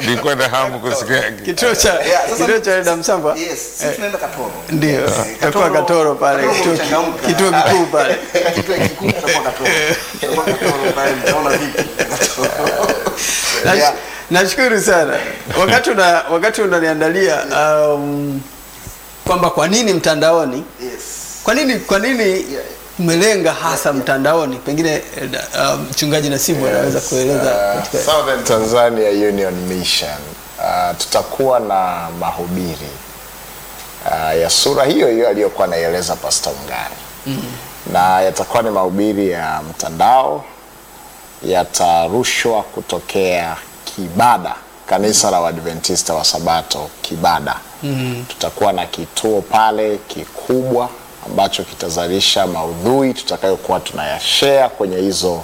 nilikuwa na hamu kusikia Kituo cha Yeah, sasa- kituo cha Eda Msamba Yes, sisi tunaenda Katoro. ndio Yes, takuwa Katoro pale Katoro kituo mchangamka. kituo kikuu pale. Kituo kikuu tutakuwa Katoro. Tutakuwa Katoro pale, mtaona vipi Katoro. Nash- Yeah. Nashukuru sana wakati una wakati unaniandalia um, kwamba kwa nini mtandaoni, Yes. kwa nini kwa nini umelenga hasa mtandaoni, pengine eh, da- uh, mchungaji Nasibu anaweza kueleza Uh, katika Southern Tanzania Union Mission uh, tutakuwa na mahubiri uh, ya sura hiyo hiyo aliyokuwa anaieleza Pastor Ungari na yatakuwa ni mahubiri ya mtandao, yatarushwa kutokea Kibada, kanisa la Waadventista wa Sabato Kibada. Tutakuwa na kituo pale kikubwa ambacho kitazalisha maudhui tutakayokuwa tunayashare kwenye hizo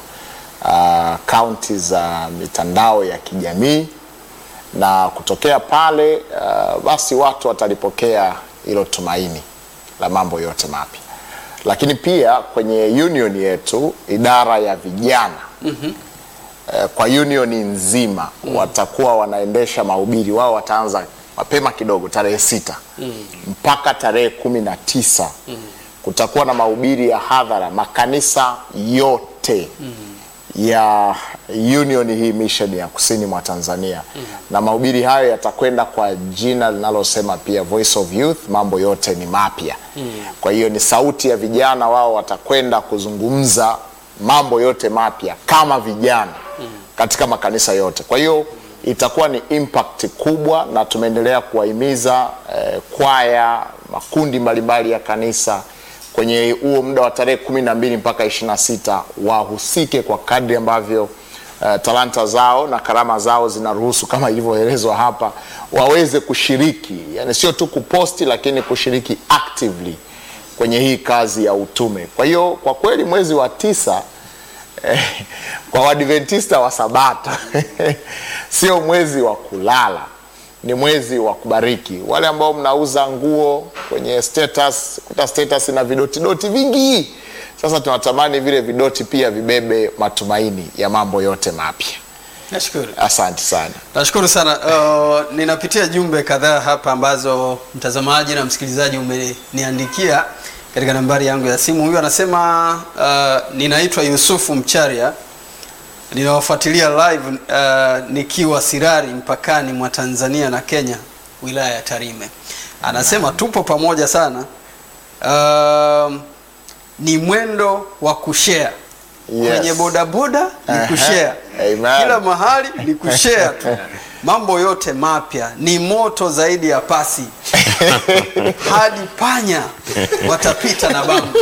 kaunti za mitandao ya kijamii na kutokea pale uh, basi watu watalipokea hilo tumaini la mambo yote mapya. Lakini pia kwenye union yetu idara ya vijana mm-hmm. uh, kwa union nzima mm. watakuwa wanaendesha mahubiri wao, wataanza mapema kidogo tarehe sita mm. mpaka tarehe kumi na tisa mm. kutakuwa na mahubiri ya hadhara makanisa yote mm ya union hii mission ya kusini mwa Tanzania mm. na mahubiri hayo yatakwenda kwa jina linalosema pia Voice of Youth, mambo yote ni mapya mm. kwa hiyo ni sauti ya vijana, wao watakwenda kuzungumza mambo yote mapya kama vijana mm. katika makanisa yote. Kwa hiyo itakuwa ni impact kubwa, na tumeendelea kuwahimiza eh, kwaya, makundi mbalimbali ya kanisa kwenye huo muda wa tarehe kumi na mbili mpaka ishirini na sita wahusike kwa kadri ambavyo uh, talanta zao na karama zao zinaruhusu kama ilivyoelezwa hapa, waweze kushiriki, yani sio tu kuposti, lakini kushiriki actively kwenye hii kazi ya utume. Kwa hiyo kwa kweli mwezi wa tisa eh, kwa Waadventista wa Sabato sio mwezi wa kulala ni mwezi wa kubariki. Wale ambao mnauza nguo kwenye status, kuta status na vidotidoti vingi, sasa tunatamani vile vidoti pia vibebe matumaini ya mambo yote mapya. Nashukuru. Asante sana. Nashukuru sana. Uh, ninapitia jumbe kadhaa hapa ambazo mtazamaji na msikilizaji umeniandikia katika nambari yangu ya simu. Huyu anasema uh, ninaitwa Yusufu Mcharia ninawafuatilia live uh, nikiwa Sirari mpakani mwa Tanzania na Kenya wilaya ya Tarime. Anasema tupo pamoja sana. Uh, ni mwendo wa kushare Yes. kwenye bodaboda ni Aha. kushare Amen. kila mahali ni kushare tu mambo yote mapya ni moto zaidi ya pasi hadi panya watapita na bango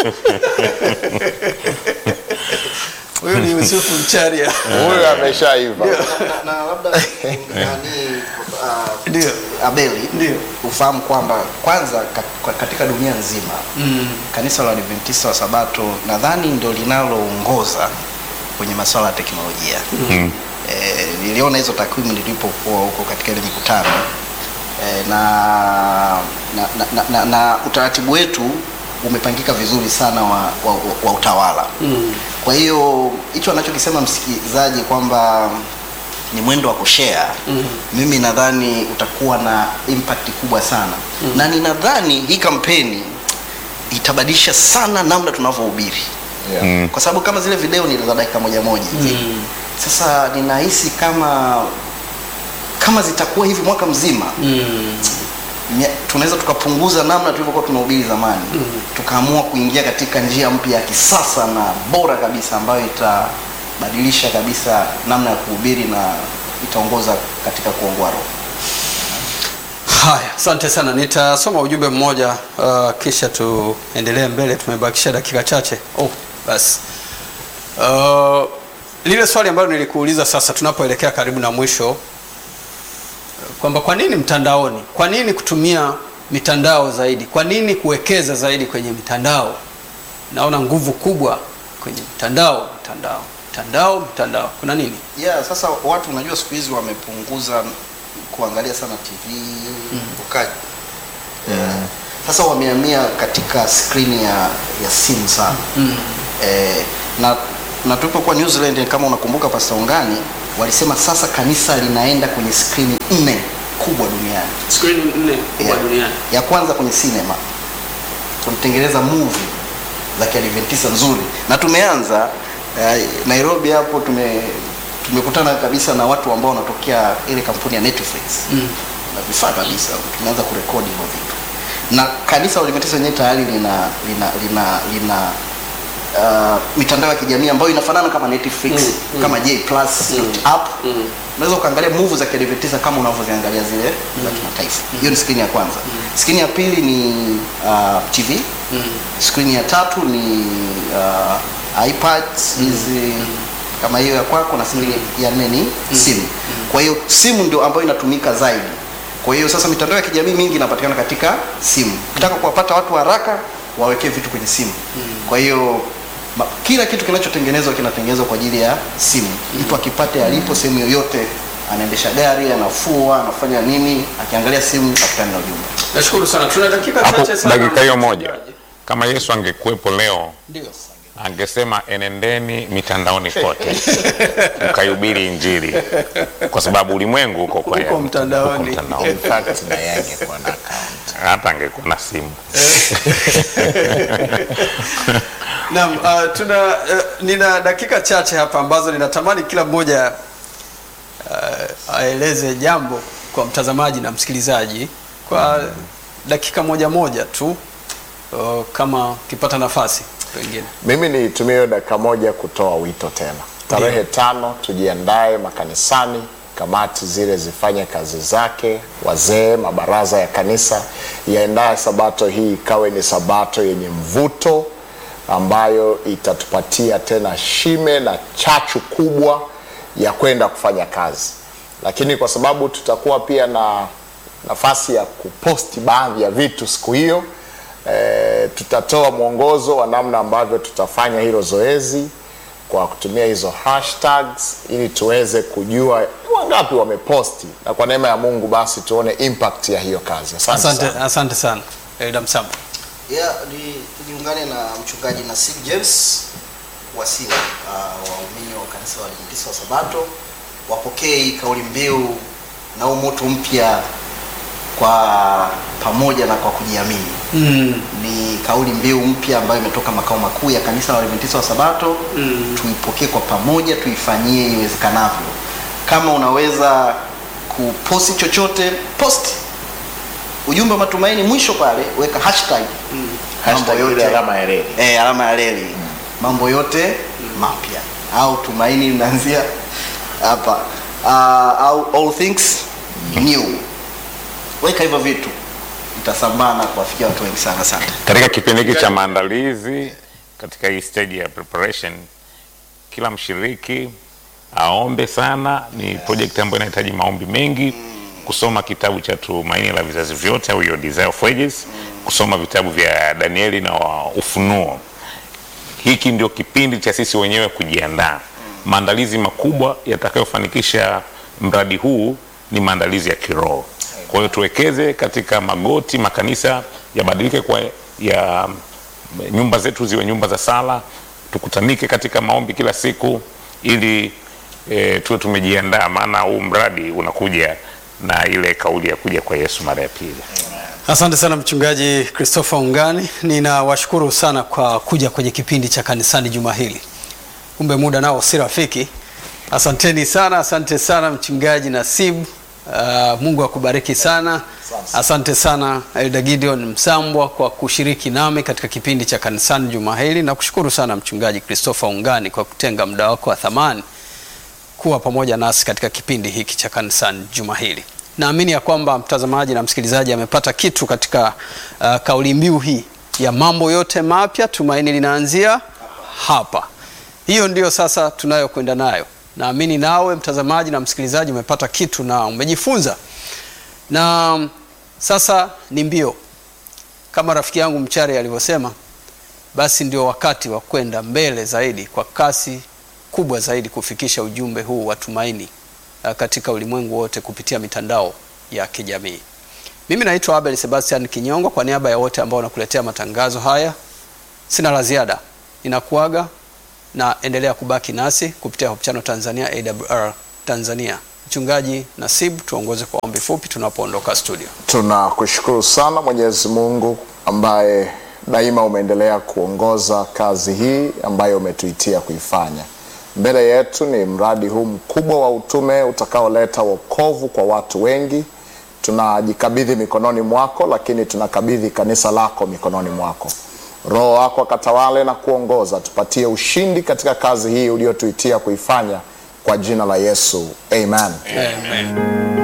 huyu ni Yusufu Mcharia Huyu ameshaiva. na, na labda nani uh, ndio Abeli Ndio. ufahamu kwamba kwanza ka- kwa- katika dunia nzima mm. kanisa la Adventista wa Sabato nadhani ndio linaloongoza kwenye masuala ya teknolojia mm. E, niliona hizo takwimu nilipokuwa huko katika ile mikutano e, na, na, na, na, na, na utaratibu wetu umepangika vizuri sana wa, wa, wa utawala mm. kwa hiyo hicho anachokisema msikilizaji kwamba ni mwendo wa kushare mm. mimi nadhani utakuwa na impact kubwa sana mm. na ninadhani hii kampeni itabadilisha sana namna tunavyohubiri Yeah. kwa sababu kama zile video ni za dakika moja moja hivi Mm. sasa ninahisi kama kama zitakuwa hivi mwaka mzima mm. mia- tunaweza tukapunguza namna tulivyokuwa tunahubiri zamani mm. tukaamua kuingia katika njia mpya ya kisasa na bora kabisa ambayo itabadilisha kabisa namna ya kuhubiri na itaongoza katika kuongoa roho Haya, asante sana. Nitasoma ujumbe mmoja uh, kisha tuendelee mbele. Tumebakisha dakika chache. Oh, basi uh, lile swali ambalo nilikuuliza sasa, tunapoelekea karibu na mwisho, uh, kwamba kwa nini mtandaoni, kwa nini kutumia mitandao zaidi, kwa nini kuwekeza zaidi kwenye mitandao? Naona nguvu kubwa kwenye mtandao, mtandao, mtandao, mtandao. Kuna nini? yeah, sasa watu unajua siku hizi wamepunguza kuangalia sana tv mm. ukaji yeah. sasa wamehamia katika skrini ya, ya simu sana mm. eh, na na tulipokuwa New Zealand kama unakumbuka Pastor Ungani walisema sasa kanisa linaenda kwenye skrini nne kubwa duniani. Screen nne kubwa Yeah. duniani. Ya kwanza kwenye sinema tulitengeneza movie za kiadventista nzuri, na tumeanza eh, Nairobi hapo tume tumekutana kabisa na watu ambao wanatokea ile kampuni ya Netflix Mm. na vifaa kabisa, tumeanza kurekodi hivyo vitu, na kanisa la Waadventista wenyewe tayari lina lina lina lina uh, mitandao ya kijamii ambayo inafanana kama Netflix Mm, mm. kama J Plus Mm. app Mm. unaweza ukaangalia movie za kiadventista kama unavyoziangalia zile za kimataifa. Hiyo ni skrini ya kwanza. Skrini ya pili ni uh, TV. Mm. Skrini ya tatu ni uh, iPads hizi kama hiyo ya kwako, na skrini ya nne ni simu. Kwa hiyo simu ndio ambayo inatumika zaidi. Kwa hiyo sasa mitandao ya kijamii mingi inapatikana katika simu. Ukitaka kuwapata watu haraka, wawekee vitu kwenye simu. Kwa hiyo ma, kila kitu kinachotengenezwa kinatengenezwa kwa ajili ya simu. Mtu akipate alipo sehemu yoyote, anaendesha gari, anafua, anafanya nini, akiangalia simu atakutana na ujumbe. Nashukuru sana. Tuna dakika hapo chache sana. dakika hiyo moja kama yesu angekuwepo leo Ndio. angesema enendeni mitandaoni kote mkaihubiri injili kwa sababu ulimwengu uko kwa Uko mtandaoni. uko mtandaoni. In fact, na yeye angekuwa na account. hata angekuwa na simu Naam, uh, tuna uh, nina dakika chache hapa ambazo ninatamani kila mmoja uh, aeleze jambo kwa mtazamaji na msikilizaji kwa dakika moja moja tu uh, kama ukipata nafasi pengine. Mimi nitumie hiyo dakika moja kutoa wito tena. Tarehe tano tujiandae makanisani, kamati zile zifanye kazi zake, wazee, mabaraza ya kanisa yaendaye sabato hii ikawe ni sabato yenye mvuto ambayo itatupatia tena shime na chachu kubwa ya kwenda kufanya kazi, lakini kwa sababu tutakuwa pia na nafasi ya kuposti baadhi ya vitu siku hiyo e, tutatoa mwongozo wa namna ambavyo tutafanya hilo zoezi kwa kutumia hizo hashtags ili tuweze kujua ni wangapi wameposti, na kwa neema ya Mungu basi tuone impact ya hiyo kazi. Asante, Asante, sana. asante sana Elda Msamba. Yeah, ni tujiungane na mchungaji Nasib James Wasila, uh, waumini wa kanisa la Waadventista wa Sabato wapokee hii kauli mbiu na huu moto mpya kwa pamoja na kwa kujiamini. Mm. Ni kauli mbiu mpya ambayo imetoka makao makuu ya kanisa la Waadventista wa Sabato. Mm. Tuipokee kwa pamoja, tuifanyie iwezekanavyo. Kama unaweza kuposti chochote, posti ujumbe wa matumaini, mwisho pale weka hashtag Hashtag mambo yote ile alama ya reli. eh, alama ya reli mambo yote mapya au tumaini linaanzia hapa uh, au all things new. Weka hivyo vitu, itasambaa na kuwafikia watu wengi sana. Asante. katika kipindi hiki cha maandalizi katika hii stage ya preparation kila mshiriki aombe sana ni project ambayo inahitaji maombi mengi kusoma kitabu cha tumaini la vizazi vyote au Your Desire of Ages kusoma vitabu vya danieli na wa ufunuo hiki ndio kipindi cha sisi wenyewe kujiandaa maandalizi makubwa yatakayofanikisha mradi huu ni maandalizi ya kiroho kwa hiyo tuwekeze katika magoti makanisa yabadilike kwa ya nyumba zetu ziwe nyumba za sala tukutanike katika maombi kila siku ili e, tuwe tumejiandaa maana huu mradi unakuja na ile kauli ya kuja kwa yesu mara ya pili Asante sana mchungaji Christopher Ungani, ninawashukuru sana kwa kuja kwenye kipindi cha kanisani juma hili. Kumbe muda nao si rafiki. Asanteni sana, asante sana mchungaji Nasib. Uh, Mungu akubariki sana. Asante sana Elda Gideon Msambwa kwa kushiriki nami katika kipindi cha kanisani juma hili, na kushukuru sana mchungaji Christopher Ungani kwa kutenga muda wako wa thamani kuwa pamoja nasi katika kipindi hiki cha kanisani juma hili. Naamini ya kwamba mtazamaji na msikilizaji amepata kitu katika uh, kauli mbiu hii ya mambo yote mapya, tumaini linaanzia hapa. Hiyo ndio sasa tunayokwenda nayo. Naamini nawe mtazamaji na msikilizaji umepata kitu na umejifunza, na sasa ni mbio kama rafiki yangu Mchare alivyosema, basi ndio wakati wa kwenda mbele zaidi kwa kasi kubwa zaidi kufikisha ujumbe huu wa tumaini uh, katika ulimwengu wote kupitia mitandao ya kijamii. Mimi naitwa Abel Sebastian Kinyongo, kwa niaba ya wote ambao wanakuletea matangazo haya, sina la ziada, ninakuaga na endelea kubaki nasi kupitia Hope Channel Tanzania, AWR Tanzania. Mchungaji Nasib, tuongoze kwa ombi fupi tunapoondoka studio. Tunakushukuru sana Mwenyezi Mungu ambaye daima umeendelea kuongoza kazi hii ambayo umetuitia kuifanya. Mbele yetu ni mradi huu mkubwa wa utume utakaoleta wokovu kwa watu wengi. Tunajikabidhi mikononi mwako, lakini tunakabidhi kanisa lako mikononi mwako. Roho wako akatawale na kuongoza, tupatie ushindi katika kazi hii uliotuitia kuifanya, kwa jina la Yesu, amen. Amen.